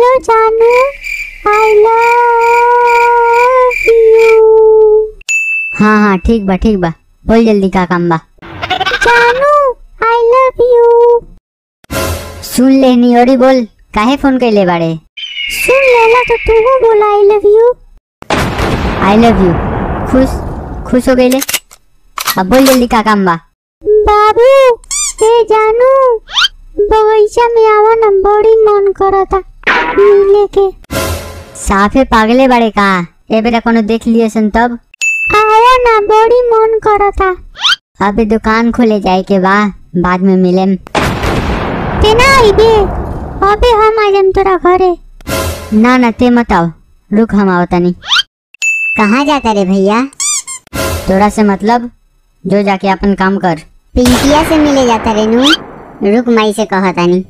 जानू आई love you हाँ हाँ ठीक बा ठीक बा बोल जल्दी का काम बा जानू आई लव यू सुन लेनी और बोल काहे फोन कैले बाड़े सुन लेला तो तू बोला I love you I love you खुश खुश हो गईले अब बोल जल्दी का काम बा बाबू ए जानू बगीचा में आवा ना बड़ी मन करता मिले के साफे पागले बाड़े का ए बेरा कोनो देख लिए सन तब आवा ना बड़ी मन करता अबे दुकान खोले जाए के बा बाद में मिलेम तेना आइबे अबे हम आ जाम तोरा घरे ना ना ते मत आओ रुक हम आओ तनी कहाँ जाता रे भैया तोरा से मतलब जो जाके अपन काम कर पिंकिया से मिले जाता रे नू रुक माई से कहा तानी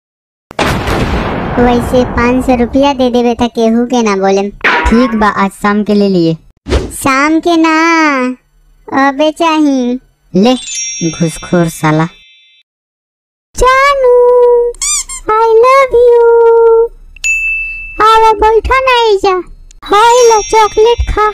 वैसे पाँच सौ रुपया दे देवे था केहू के ना बोले ठीक बा आज शाम के ले लिए शाम के ना अबे चाही ले घुसखोर साला जानू आई लव यू आवा बैठा ना जा हाय ला चॉकलेट खा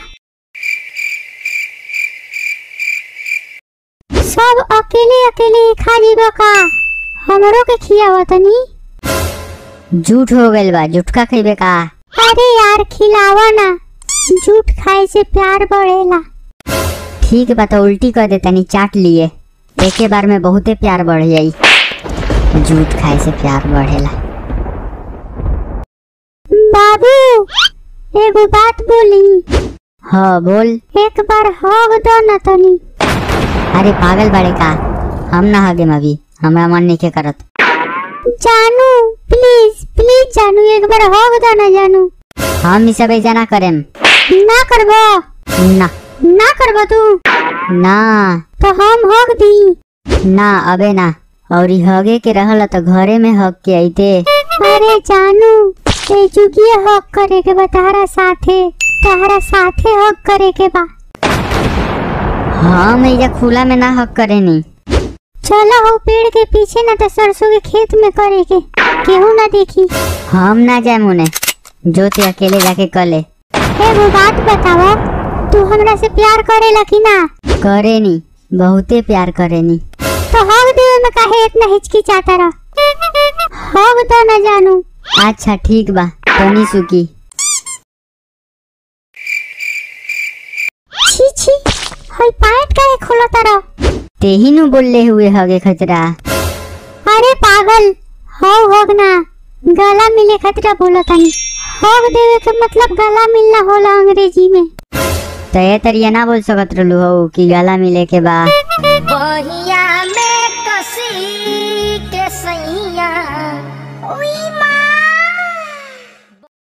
सब अकेले अकेले खा जीबा का हमरो के खियावा तनी झूठ हो गइल बा झूठका खइबे का अरे यार खिलावा ना झूठ खाए से प्यार बढ़ेला ठीक बा तो उल्टी कर दे तनी चाट लिए एके बार में बहुते प्यार बढ़ जाई झूठ खाए से प्यार बढ़ेला बाबू एगो बात बोली हाँ बोल एक बार हग दो ना तनी अरे पागल बाड़े का हम ना हगे अभी हमरा मन नहीं के करत जानू प्लीज प्लीज जानू एक बार हग दो ना जानू हम ई सब ऐसा ना करेम ना करबो ना ना करबो तू ना तो हम हग दी ना अबे ना और ई हगे के रहल तो घरे में हग के आइते अरे जानू ए जुगिए हग करे के बा तारा साथे तारा साथे हग करे के बा हम ऐजा खुला में ना हग करे नी चलो हो पेड़ के पीछे ना तो सरसों के खेत में करे के केहू ना देखी हम ना जाए मुने जो ते अकेले जाके कले एगो बात बतावा तू हमरा से प्यार करेला कि ना करे नी बहुते प्यार करे नी तो हग देवे में काहे इतना हिचकिचाता रह हग दो ना जानू अच्छा ठीक बा तनी सुकी छी छी हई पैंट काहे खोलता रह ते ही नु बोलले हुए हगे खतरा अरे पागल हो होग ना गला मिले खतरा बोला तनी होग देवे के मतलब गला मिलना होला अंग्रेजी में तो ये तरिया ना बोल सकत रहलू हो कि गला मिले के बा बहिया में कसी